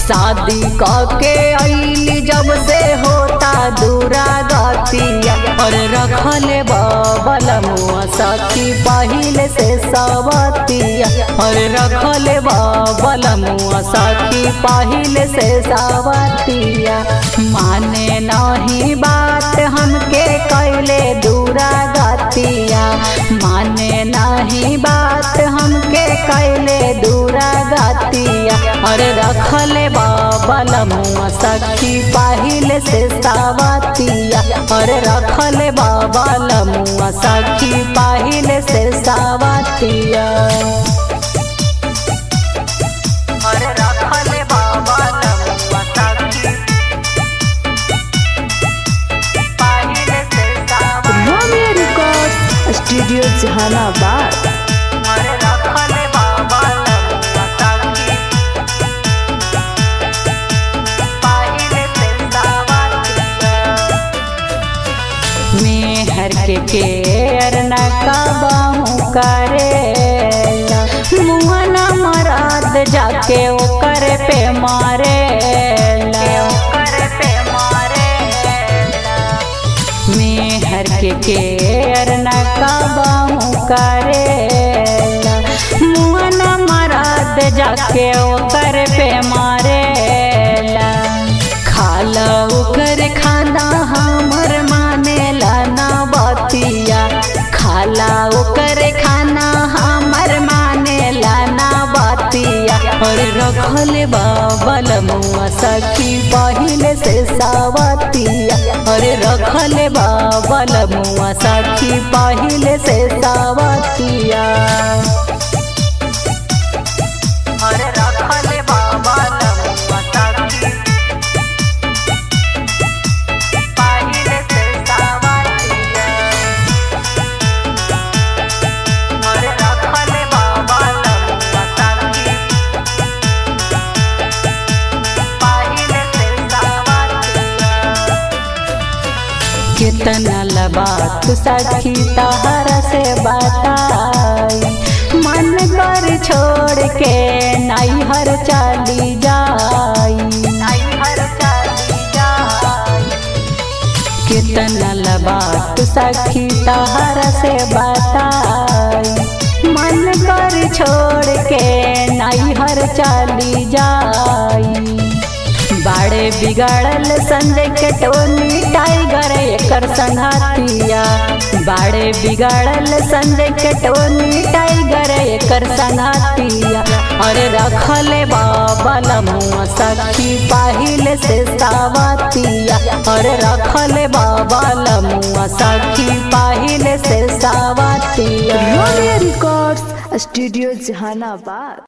शादी के आईली जब से होता दूरा गतिया और रखले बबल मुआ सखी पहिले से सवतिया और रखले बबल मुआ सखी पहिले से सवतिया माने नहीं बात हमके कैले दूरा गतिया माने नहीं बात हमके कैले दूरा गतिया और रखले बबल मुआ सखी पहिले से सावतिया और रखले बबल मुआ सखी पहिले से सावतिया और रखले बबल मुआ सखी पहिले से सावतिया रोमियो रिकॉर्ड स्टूडियो जहानाबाद अरे रखले बबल मुआ सखी पहिले से सावतिया मेहर के केर न कबहू करेला मुँह न मराद जाके ओकर पे मारेला पे मेहर के केर न कबहू करेला मुँह न मराद जाके ओकर पे मारेला खाला ओकर खाना हमर मानेला ना बतिया खाला ओकर खाना हमर मानेला ना बतिया और रखल बाबल मुआ सखी पहिले से सावतिया और रखल बाबल मुआ सखी पहिले से सावतिया और रखल बाबल मुआ सखी पहिले से सावतिया और रखल बाबल मुआ सखी पहिले से सावतिया कितना लबात सखी तहर से बताई मन कर छोड़ के नैहर चली जाई नैहर चली जाई कितना लबात सखी तहर से बताई मन कर छोड़ के नैहर चली जाई बाड़े बिगाड़ल संजय के टोनी टाइगर एकर संघातिया बाड़े बिगाड़ल संजय के टोनी टाइगर एकर संघातिया और रखले बाबल मुआ सखी पहिले से सावतिया और रखले बाबल मुआ सखी पहिले से सावतिया रोमियो रिकॉर्ड्स स्टूडियो जहानाबाद